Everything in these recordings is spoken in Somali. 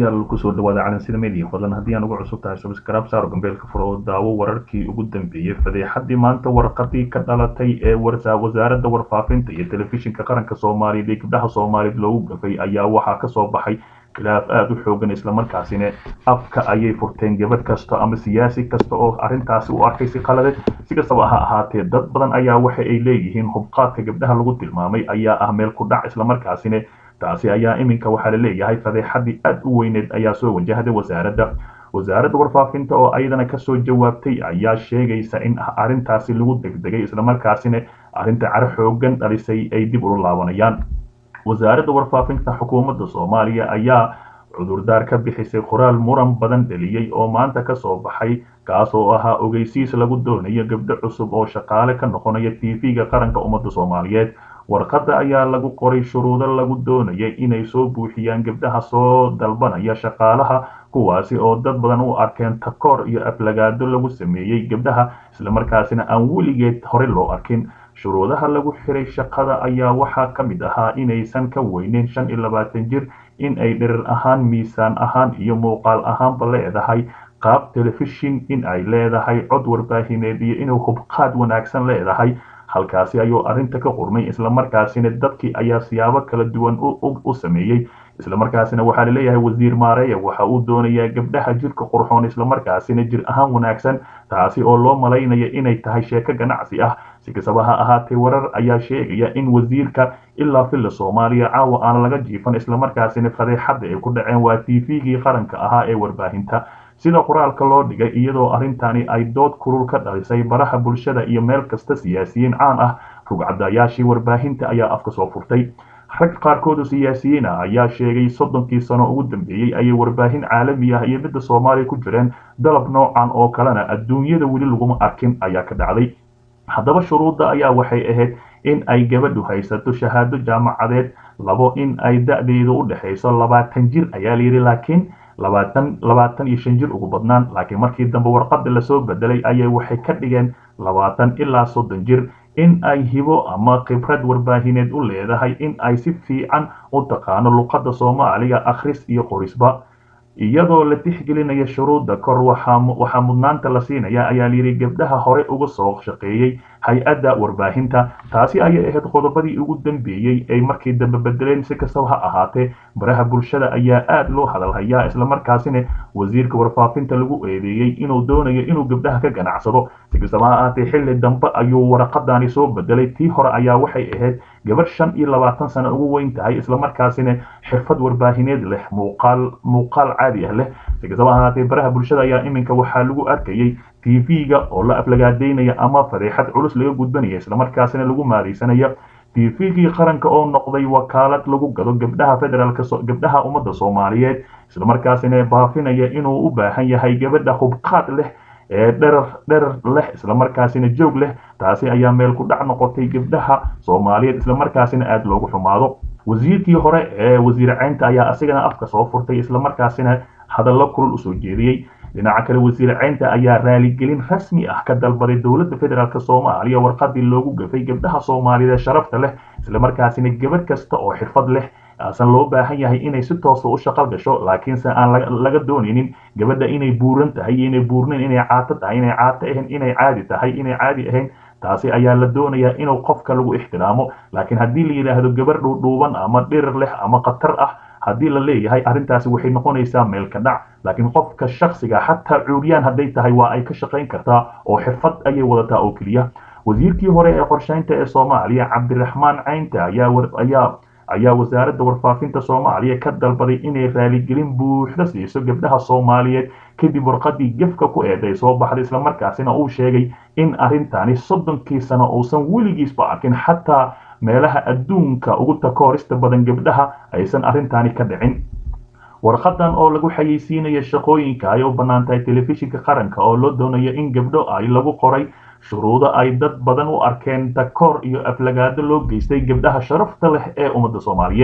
daawadayaal kusoo dhawaada calansida media fadlan haddii aan ugu cusub tahay subscribe saaro gambeelka furo oo daawo wararkii ugu dambeeyey fadeexadii maanta warqadii ka dhalatay ee wasaaradda warfaafinta iyo telefishinka qaranka soomaaliyeed ee gabdhaha soomaaliyeed loogu gafay ayaa waxaa kasoo baxay khilaaf aada u xoogan islamarkaasina afka ayay furteen gabadh kasta ama siyaasi kasta oo arrintaasi u arkay si qalade si kastaba ha ahaatee dad badan ayaa waxa ay leeyihiin hubqaadka gabdhaha lagu tilmaamay ayaa ah meel ku dhac islamarkaasina taasi ayaa iminka waxaa la leeyahay fadeexadii aada u weyneed ayaa soo wajahday wasaaradda wasaaradda warfaafinta oo ayadana kasoo jawaabtay ayaa sheegaysa in arrintaasi lagu degdegay islamarkaasina arrinta caro xoogan dhalisay ay dib ula laabanayaan wasaaradda warfaafinta xukuumadda soomaaliya ayaa cudurdaar ka bixisay qoraal muran badan dheliyey oo maanta kasoo baxay kaas oo ahaa ogeysiis lagu doonayo gabdho cusub oo shaqaale ka noqonaya t v-ga qaranka ummadda soomaaliyeed warqadda ayaa lagu qoray shuruudo lagu doonayay inay soo buuxiyaan gabdhaha soo dalbanaya shaqaalaha kuwaasi oo dad badan u arkeen takoor iyo aflagaado lagu sameeyey gabdhaha islamarkaasina aan weligeed hore loo arkin shuruudaha lagu xiray shaqada ayaa waxaa ka mid ahaa inaysan ka weyneyn shan iyo labaatan jir in ay dhirir ahaan miisaan ahaan iyo muuqaal ahaanba leedahay qaab telefishin in ay leedahay cod warbaahineed iyo inuu hubqaad wanaagsan leedahay halkaasi ayuu arrinta ka qurmay islamarkaasina dadkii ayaa siyaabo kala duwan u sameeyey islamarkaasina waxaa laleeyahay wasiir maareya waxa uu doonayaa gabdhaha jirka qurxoon islamarkaasina jir ahaan wanaagsan taasi oo loo malaynaya inay tahay sheeko ganacsi ah si kastaba ha ahaatee warar ayaa sheegaya in wasiirka ilaa filla soomaaliya caawa aan laga jiifan islamarkaasina fadeexadda ay ku dhaceen waa t v-gii qaranka ahaa ee warbaahinta sida qoraalka loo dhigay iyadoo arrintani ay dood kulul ka dhalisay baraha bulshada iyo meel kasta siyaasiyiin caan ah rugcadayaashii warbaahinta ayaa afka soo furtay rag qaarkoodu siyaasiyiin ah ayaa sheegay soddonkii sano ugu dambeeyey ayay warbaahin caalami ah iyo midda soomaaliya ku jireen dalab noocan oo kalena adduunyada weli laguma arkin ayaa ka dhacday haddaba shuruudda ayaa waxay ahayd in ay gabadhu haysato shahaado jaamacadeed labo in ay da-deedu u dhexayso labaatan jir ayaa layidhi laakiin labaatan labaatan iyo shan jir ugu badnaan laakiin markii dambe warqadda lasoo bedelay ayay waxay ka dhigeen labaatan ilaa soddon jir in ay hibo ama khibrad warbaahineed u leedahay in ay si fiican u taqaano luqadda soomaaliga akhris iyo qorisba iyadoo la tixgelinaya shuruudda kor waxaa mudnaanta la siinaya ayaa layidhi gabdhaha hore uga soo shaqeeyey hay-adda warbaahinta taasi ayay ahayd qodobadii ugu dambeeyey ay markii dambe bedeleen si kastaba ha ahaatee baraha bulshada ayaa aada loo hadalhayaa islamarkaasina wasiirka warfaafinta lagu eedeeyey inuu doonayo inuu gabdhaha ka ganacsado si kastaba ha ahaatee xilli dambe ayuu waraqadani soo bedelay tii hore ayaa waxay ahayd gabadh shan iyo labaatan sano ugu weyn tahay islamarkaasina xirfad warbaahineed leh muuqaal muuqaal caadi ah leh si kastaba ahaatee baraha bulshada ayaa iminka waxaa lagu arkayey t v-ga oo la aflagaadeynaya ama fadeexad culus laga gudbanaya islamarkaasina lagu maaraysanaya t v-gii qaranka oo noqday wakaalad lagu gado gabdhaha federaalk gabdhaha ummadda soomaaliyeed islamarkaasina baafinaya inuu u baahan yahay gabadha hubqaad leh ee dherar dherar leh islamarkaasina joog leh taasi ayaa meel ku dhac noqotay gabdhaha soomaaliyeed islamarkaasina aada loogu xumaado wasiirkii hore ee wasiir ceynta ayaa asigana afka soo furtay islamarkaasina hadallo kulul usoo jeediyey dhinaca kale wasiir ceynta ayaa raaligelin rasmi ah ka dalbaday dowladda federaalk soomaaliya warqadii loogu gafay gabdhaha soomaaliyeed ee sharafta leh islamarkaasina gabadh kasta oo xirfad leh aasan loo baahan yahay inay si toosa u shaqal gasho laakiinse aan laga doonaynin gabadha inay buuran tahay inay buurnayn inay caato tahay inay caato ahayn inay caadi tahay inay caadi ahayn taasi ayaa la doonayaa inuu qofka lagu ixtiraamo laakiin haddii la yidhaahdo gabar dhuudhuuban ama dhirir leh ama khatar ah haddii la leeyahay arrintaasi waxay noqonaysaa meelka dhac laakiin qofka shaksiga xataa cuuriyaan hadday tahay waa ay ka shaqayn kartaa oo xirfad ayay wadataa oo keliya wasiirkii hore ee qorshaynta ee soomaaliya cabdiraxmaan caynta ayaa ayaa wasaaradda warfaafinta soomaaliya ka dalbaday inay raaligelin buuxda siiso gabdhaha soomaaliyeed kadib warqadii gefka ku eeday soo baxday islamarkaasina uu sheegay in arrintani soddonkii sano uusan weligiisba arkin xataa meelaha adduunka ugu takoorista badan gabdhaha aysan arrintani ka dhicin warqadan oo lagu xayeysiinaya shaqooyinka ay u bannaan tahay telefishinka qaranka oo loo doonayo in gabdho ay lagu qoray shuruudo ay dad badan u arkeen takoor iyo aflagaado loo geystay gabdhaha sharafta leh ee ummadda soomaaliyeed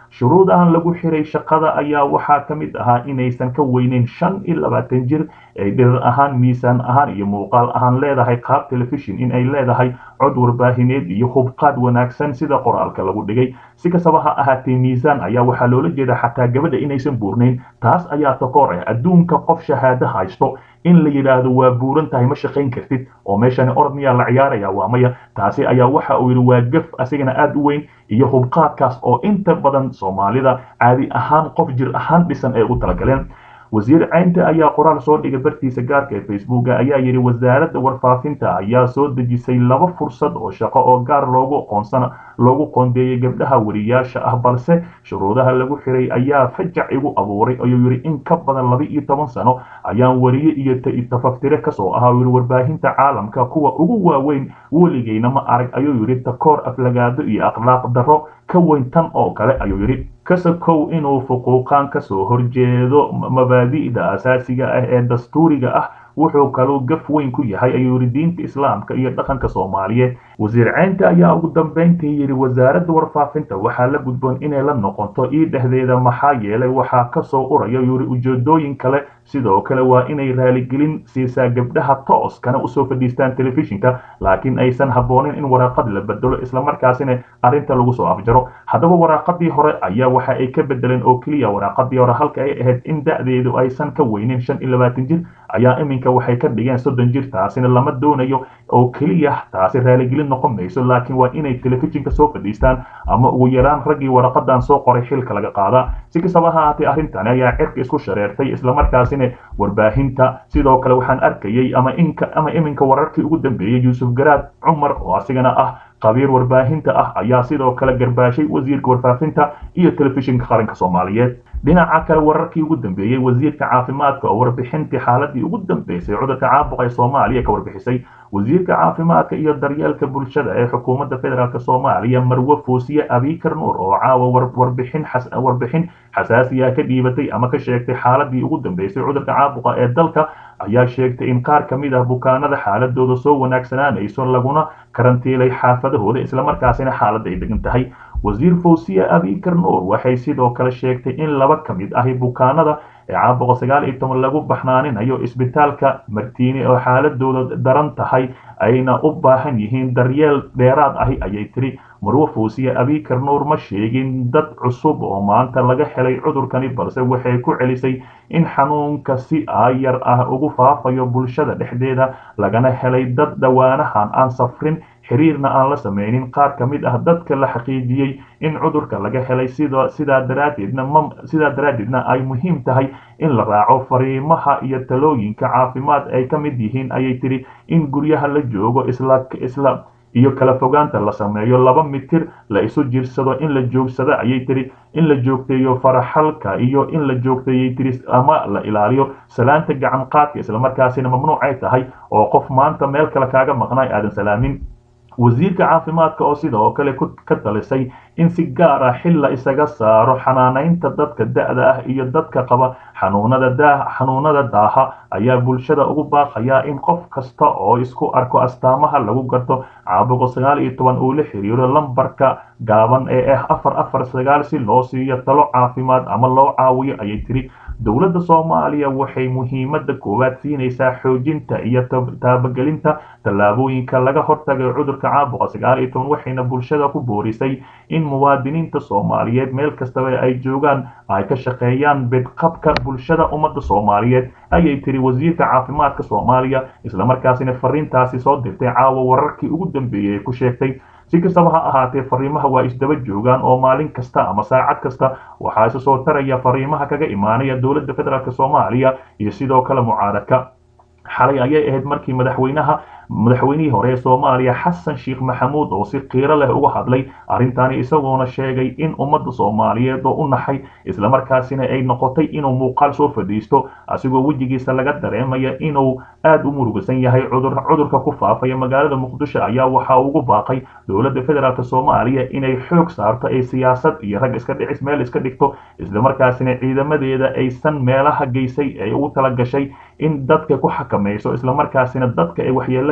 shuruudahan lagu xiray shaqada ayaa waxaa ka mid ahaa inaysan ka weyneyn shan iyo labaatan jir ay dhirir ahaan miisaan ahaan iyo muuqaal ahaan leedahay qaab telefishin in ay leedahay cod warbaahineed iyo hubqaad wanaagsan sida qoraalka lagu dhigay si kastaba ha ahaatee miisaan ayaa waxaa loola jeeda xataa gabadha inaysan buurnayn taas ayaa takoor ah adduunka qof shahaado haysto in la yidhaahdo waa buuran tahay ma shaqayn kartid oo meeshani orod miyaa la ciyaaraya waa maya taasi ayaa waxa uu yidhi waa gaf asigana aad u weyn iyo hubqaadkaas oo inta badan soomaalida caadi ahaan qof jir ahaan dhisan ay ugu talagaleen wasiir caynta ayaa qoraal soo dhigay bartiisa gaarka ee facebooka ayaa yidhi wasaaradda warfaafinta ayaa soo dejisay laba fursad oo shaqo oo gaar loogu aqoonsana loogu qoondeeyey gabdhaha wariyaasha ah balse shuruudaha lagu xiray ayaa fajac igu abuuray ayuu yidhi in ka badan laba iyo toban sano ayaan wariye iyo tafaftire kasoo ahaa yidhi warbaahinta caalamka kuwa ugu waaweyn weligeyna ma arag ayuu yidhi takoor aflagaado iyo akhlaaq darro ka weyn tan oo kale ayuu yidhi kasakow inuu fuquuqaan kasoo horjeedo mabaadi'da asaasiga ah ee dastuuriga ah wuxuu kaluu gaf weyn ku yahay ayuu yidhi diinta islaamka iyo dhaqanka soomaaliyeed wasiir caynta ayaa ugu dambayntii yidhi wasaaradda warfaafinta waxaa la gudboon inay la noqoto ii dhexdeeda maxaa yeelay waxaa kasoo uraya yidhi ujeedooyin kale sidoo kale waa inay raaligelin siisaa gabdhaha tooskana usoo fadhiistaan telefishinka laakiin aysan habboonin in waraaqad la bedelo islamarkaasina arrinta lagu soo afjaro haddaba waraaqadii hore ayaa waxa ay ka bedeleen oo keliya waraaqadii hore halka ay ahayd in da'deedu aysan ka weynin shan iyo labaatan jir ayaa iminka waxay ka dhigeen soddon jir taasina lama doonayo oo keliya taasi raaligelin noqon mayso laakiin waa inay telefishinka soo fadhiistaan ama ugu yaraan raggii waraqadan soo qoray xilka laga qaadaa si kastaba ha ahaatee arrintani ayaa cirka isku shareertay islamarkaasina warbaahinta sidoo kale waxaan arkayay ama inka ama iminka wararkii ugu dambeeyey yuusuf garaad cumar oo asigana ah qabiir warbaahinta ah ayaa sidoo kale garbaashay wasiirka warfaafinta iyo telefishinka qaranka soomaaliyeed dhinaca kale wararkii ugu dambeeyey wasiirka caafimaadka oo warbixintii xaaladii ugu dambeysay cudurka caabuqa ee soomaaliya ka warbixisay wasiirka caafimaadka iyo daryeelka bulshada ee xukuumadda federaalk soomaaliya marwe foosiye abikar nuur oo caawa warbixin warbixin xasaasiya ka dhiibatay ama ka sheegtay xaaladii ugu dambeysay cudurka caabuqa ee dalka ayaa sheegtay in qaar ka mid ah bukaanada xaaladooda soo wanaagsanaanayso laguna karantiilay xaafadahooda islamarkaasina xaaladda ay degan tahay wasiir fawsiya abikar nuur waxay sidoo kale sheegtay in laba ka mid ahi bukaanada ee caabuqa sagaal iyo toban lagu baxnaaninayo isbitaalka martiini oo xaaladooda daran tahay ayna u baahan yihiin daryeel dheeraad ahi ayay tiri marwe fawsiye abikar nuur ma sheegin dad cusub oo maanta laga helay cudurkani balse waxay ku celisay in xanuunka si aayar ah ugu faafayo bulshada dhexdeeda lagana helay dad dhowaanahan aan safrin xiriirna aan la samaynin qaar ka mid ah dadka la xaqiijiyey in cudurka laga helay sidaa daraaddeedna sidaa daraaddeedna ay muhiim tahay in la raaco fariimaha iyo talooyinka caafimaad ay ka mid yihiin ayay tiri in guryaha la joogo isla isla iyo kala fogaanta la sameeyo laba mitir la isu jirsado in la joogsado ayay tiri in la joogteeyo faraxalka iyo in la joogteeyay tiri ama la ilaaliyo salaanta gacan qaadka islamarkaasina mamnuucay tahay oo qof maanta meel kale kaaga maqnaay aadan salaamin wasiirka caafimaadka oo sidoo kale ka talisay in si gaar ah xil la isaga saaro xanaanaynta dadka da'da ah iyo dadka qaba xanuunada daa xanuunada daaha ayaa bulshada ugu baaqaya in qof kasta oo isku arko astaamaha lagu garto caabuqa sagaal iyo toban uu la xiriiro lambarka gaaban ee ah afar afar sagaal si loo siiyo talo caafimaad ama loo caawiyo ayay tiri dowladda soomaaliya waxay muhiimadda koowaad siinaysaa xoojinta iyo taabagelinta tallaabooyinka laga hortagay cudurka caabuqa sagaal iyo toban waxayna bulshada ku boorisay in muwaadiniinta soomaaliyeed meel kastaba ay joogaan ay ka shaqeeyaan bedqabka bulshada ummadda soomaaliyeed ayay tiri wasiirka caafimaadka soomaaliya islamarkaasina fariintaasi soo dirtay caawa wararkii ugu dambeeyey ee ku sheegtay si kastaba ha ahaatee fariimaha waa isdaba joogaan oo maalin kasta ama saacad kasta waxaa isa soo taraya fariimaha kaga imaanaya dowladda federaalk soomaaliya iyo sidoo kale mucaaradka xalay ayay ahayd markii madaxweynaha madaxweynihii hore ee soomaaliya xasan sheekh maxamuud oo si qiiro leh uga hadlay arrintaani isagoona sheegay in ummadda soomaaliyeed oo u naxay islamarkaasina ay noqotay inuu muuqaal soo fadhiisto asigoo wejigiisa laga dareemaya inuu aad u murugasan yahay cudurka ku faafaya magaalada muqdisho ayaa waxa ugu baaqay dowladda federaalk soomaaliya inay xoog saarto ay siyaasad iyo rag iska dhicis meel iska dhigto islamarkaasina ciidamadeeda aysan meelaha geysay ay ugu tala gashay in dadka ku xakamayso islamarkaasina dadka ay waxyeelo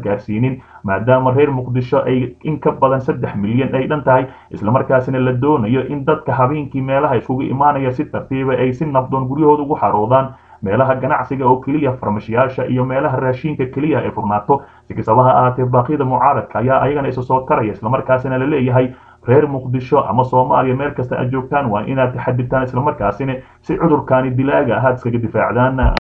gaarsiinin maadaama reer muqdisho ay in ka badan saddex milyan ay dhan tahay islamarkaasina la doonayo in dadka habeenkii meelaha iskugu imaanaya si tartiiba ay si nabdoon guryahooda ugu xaroodaan meelaha ganacsiga oo keliya farmashiyaasha iyo meelaha raashiinka keliya ay furnaato si kastaba ha ahaatee baaqyada mucaaradka ayaa ayagana isa soo taraya islamarkaasina la leeyahay reer muqdisho ama soomaaliya meel kasta aad joogtaan waa inaad taxadirtaan islamarkaasina si cudurkaani dilaaga ahaad iskaga difaacdaan